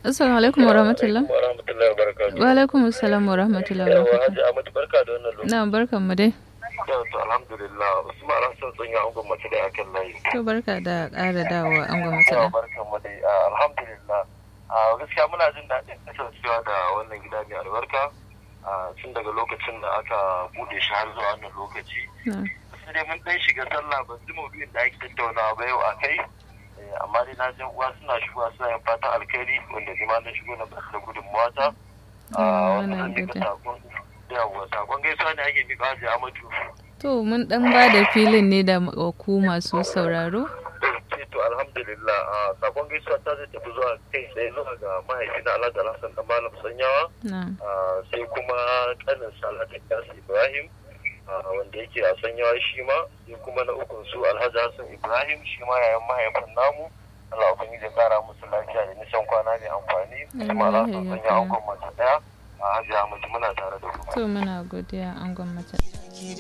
Assalamu alaikum wa rahmatullah. Wa rahmatullahi wa barakatuhu. Wa alaikum assalam wa rahmatullahi wa Yawa barakatuh. Hajji Ahmad barka da wannan lokaci. Na barkan mu dai. Yau to alhamdulillah Usman Hassan sun yi angon mace da akan layi. To barka da ƙara dawowa an gwamnati Yawa da. barkan mu dai ah, alhamdulillah. Ah, gaskiya muna jin daɗin kasancewa da wannan gida mai albarka. ah, Tun daga lokacin da aka bude shi har zuwa wannan lokaci. Na. Sai dai mun ɗan shiga sallah ban ji maudu'in da ake tattaunawa ba yau a kai. Eh, Amma dai na jan uwa suna shigowa suna yin fatan alkhairi wanda ni ma na shigo na ba da gudunmawa ta. Ah, Ah, muna wannan duka godiya. sakon yawa sakon gaisuwa ne ake miƙa Hajji Ahmadu. To mun dan ba da filin ne da wa ku masu sauraro. ce to alhamdulillah a sakon gaisuwa ta zai tafi zuwa kai tsaye zuwa ga mahaifina alhaji alhassan dan malam sanyawa Na. a, sai kuma kanin salatu yasu ibrahim a, wanda yake a sanyawa shi ma sai kuma na ukun su alhaji hassan ibrahim shi ma yayan mahaifin namu Allah ubangiji ya kara musu lafiya da nisan kwana mai amfani kuma alhassan sanyawa an mace daya a hajiya mutu muna tare da ku To muna godiya an gwamnati.